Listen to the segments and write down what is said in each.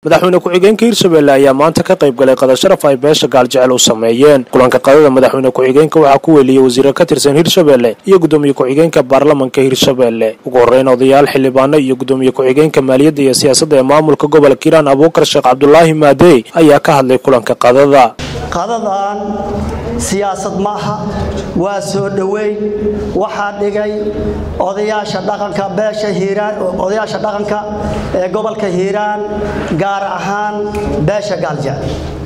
madaxweyne ku-xigeenka hirshabelle ayaa maanta ka qayb galay qadasharaf ay beesha gaaljecel u sameeyeen kulanka qadada madaxweyne ku-xigeenka waxaa ku weeliyey wasiiro ka tirsan hirshabelle iyo gudoomiye ku-xigeenka baarlamanka hirshabelle ugu horreyn odayaal xildhibaano iyo gudoomiye ku-xigeenka maaliyadda iyo siyaasadda ee maamulka gobolka hiiraan abuukar sheekh cabdulaahi maadey ayaa ka hadlay kulanka qadada qadadan siyaasad ma aha waa soo dhoweyn waxaa dhigay odayaasha dhaqanka beesha hiiraan odayaasha dhaqanka ee gobolka hiiraan gaar ahaan beesha gaaljecel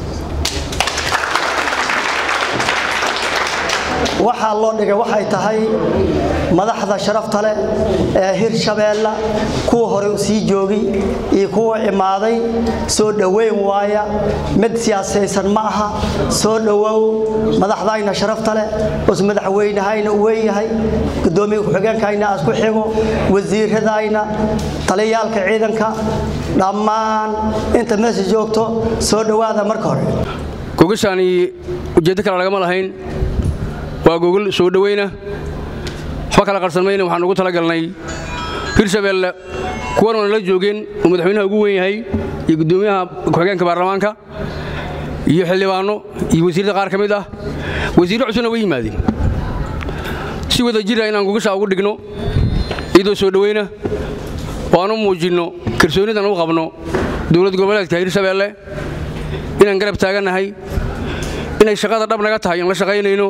waxaa loo dhigay waxay tahay madaxda sharafta leh ee hirshabeella kuwa hore sii joogay iyo kuwa imaaday soo dhoweyn waaya mid siyaasaysan ma aha soo dhowow madaxdayna sharafta leh us madaxweynehayna u weynyahay gudoomiye ku-xigeenkayna aad ku xigo wasiiradayna taliyaalka ciidanka dhammaan inta meesha joogto soo dhowaada marka hore gogashaani ujeeddo kale lagama lahayn waa gogol soo dhoweyna waxba kala qarsanmayna waxaan ugu talagalnay hirshabeelle kuwan oona la joogeen uu madaxweynaha ugu weyn yahay iyo guddoomiyaha ku-xigeenka baarlamaanka iyo xildhibaanno iyo wasiirada qaar ka mid ah wasiirro cusubna way yimaadeen si wada jira inaan gogashaa ugu dhigno iyadoo soo dhoweyna oo aan u muujinno kalsoonidan u qabno dowlad goboleedka hirshabeelle inaan garab taagannahay inay shaqada dhab naga tahay in la shaqaynayno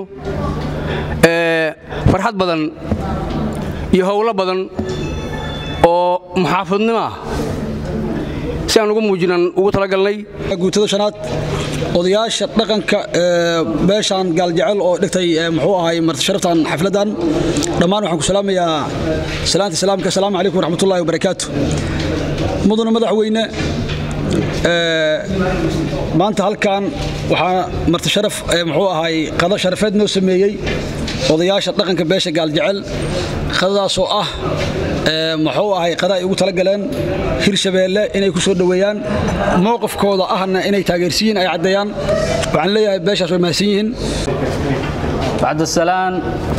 farxad badan iyo howlo badan oo muxaafadnimo ah si aan ugu muujinan ugu talagalnay guutada shanaad odayaasha dhaqanka beeshaan gaaljecel oo dhigtay muxuu ahay martisharaftan xafladdan dhammaan waxaan ku salaamayaa salaanta salaamka asalaamu calaykum waraxmatullahi wabarakaatu mudana madaxweyne maanta halkan waxaa martisharaf muxuu ahay qada sharafeed noo sameeyey odayaasha dhaqanka beesha gaaljecel qadadaasoo ah muxuu ahay qada ay ugu talagaleen hirshabeelle inay ku soo dhoweeyaan mowqifkooda ahna inay taageersiyiin ay caddeeyaan waxaan leeyahay beeshaas way mahadsan yihiin bacdasalaan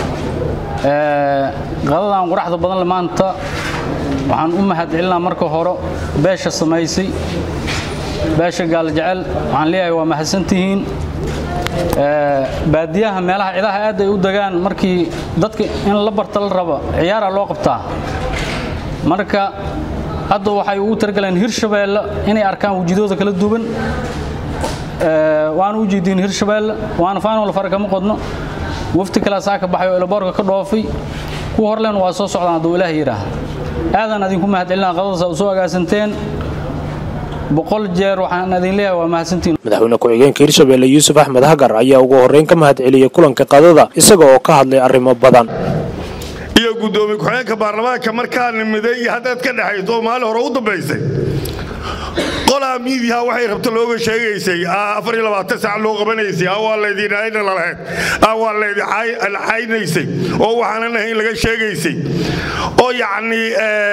qadadan quraxda badan maanta waxaan u mahadcelinaa marka hore beesha samaysay beesha gaaljecel waxaan leeyahay waa mahadsantihiin baadiyaha meelaha cidaha aad ay u degaan markii dadka in la barta la rabo ciyaara loo qabtaa marka hadda waxay ugu targaleen hirshabeelle inay arkaan wejidooda kala duwan waana u jeediin hirshabeelle waana faanol fara kama qodno wafti kale saa ka baxay oo elaboorka ka dhoofay kuwa horleen waa soo socdaan hadduu ilaah yidhaah aadaan idinku mahadcelinaa qadadaas u soo agaasanteen boqol jeer waxaan idin leeyahay waa mahadsantiin madaxweyne ku-xigeenka hirshabelle yuusuf axmed hagar ayaa ugu horreyn ka mahadceliyey kulanka qadada isaga oo ka hadlay arrimo badan iyo guddoomiye ku-xigeenka baarlamaanka markaa nimiday iyo haddaad ka dhexayso oo maalin hore u dambaysay qolaa miidiyaha waxay rabta looga sheegaysay saac loo qabanaysay waa laydin ayna lalahayd waa laydin caynaysay oo waxaanan ahayn laga sheegaysay oo yacnii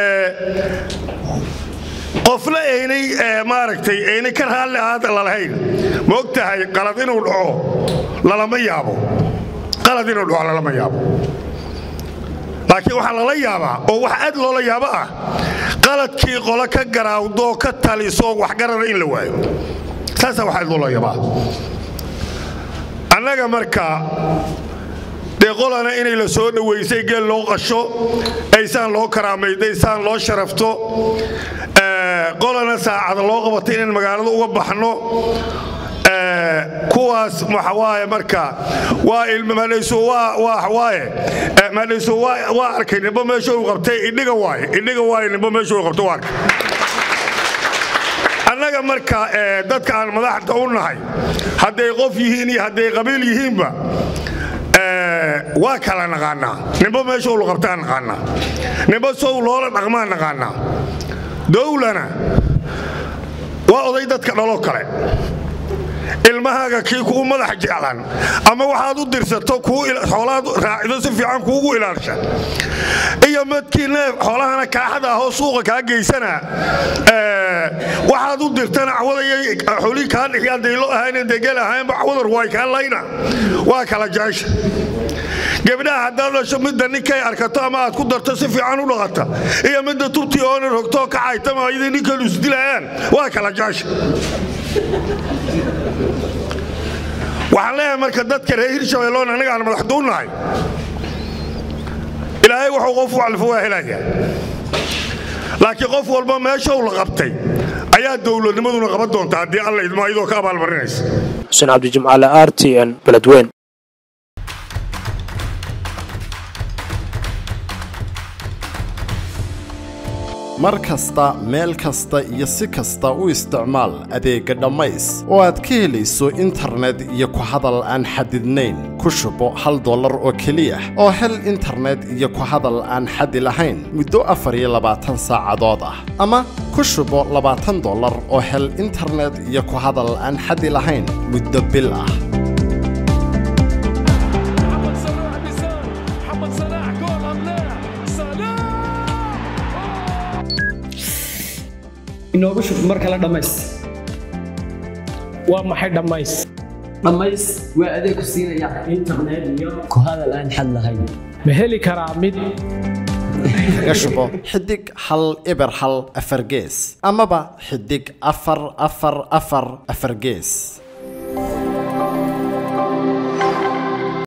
qofna aynay maaragtay aynay ka raalli ahaada lalahayn ma og tahay qalad inuu dhaco lalama yaabo qalad inuu dhaco lalama yaabo laakiin waxaa lala yaabaa oo wax aad loola yaabo ah qaladkii qolo ka garaawdoo ka talisoo waxgarana in la waayo saasaa wax aad loola yaabaa annaga marka dee qolana inay la soo dhowaysay geel loo qasho aysaan loo karaamayday saan loo sharafto qolana saacada loo qabatay inaan magaalada uga baxno kuwaas waxawaaye marka waa ilmadhayso waaye madhayso waa arkay nimbo meesha uu qabtay idhiga waaye idhiga waaye nimbo meesha uu qabtay waa arkay annaga marka dadka aan madaxda u nahay hadday qof yihiin iyo hadday qabiil yihiinba waa kala naqaanaa nimbo meesha uu qabtaa naqaanaa nimbo sow loola dhaqmaa naqaanaa dowlana waa oday dadka dhaloo kale ilmahaaga kii kugu madax jeclan ama waxaad u dirsato xoolaad raacido si fiican kuugu ilaalsha iyo madkii neef xoolahana kaaxada ahoo suuqa kaa geysana waxaad u dirtana cawadaya xolii kaa dhixi hadday lo ahayn degel ahaynba cawadar way kaa layna waa kala jecesha gebdhaha haddaad dhasho midda ninkay arkato ama aad ku darto si fiican u dhaqata iyo midda tubtii oona rogtoo kacaytama ayadii ninkalu isdilayaan waa kala jaasha waxaan leeyahay marka dadka reer hirshabeelloon annaga aan madaxdu u nahay ilaahay wuxuu qof walfa waa helayaa laakiin qof walba meesha uu la qabtay ayaa dowladnimaduna qaban doonta haddii alla idmo iyadoo ka abaalmarinaysa xuseen cabdi jimcaale r t n beledweyn mar kasta meel kasta iyo si kasta u isticmaal adeegga dhammays oo aad ka helayso internet iyo ku hadal aan xadidnayn ku shubo hal dollar oo keliya oo hel internet iyo ku hadal aan xadi lahayn muddo afar iyo labaatan saacadood ah ama ku shubo labaatan dollar oo hel internet iyo ku hadal aan xadi lahayn muddo bil ah محمد صلاح بيسار محمد صلاح جول ام لا صلاح inoogu shub mar kale dhammays waa maxay dhammays dhammays waa adeeg ku siinaya internet iyo ku hadal aan xad lahayn ma heli karaa mid kaga shubo xidig hal eber hal afar gees amaba xidig afar afar afar afar gees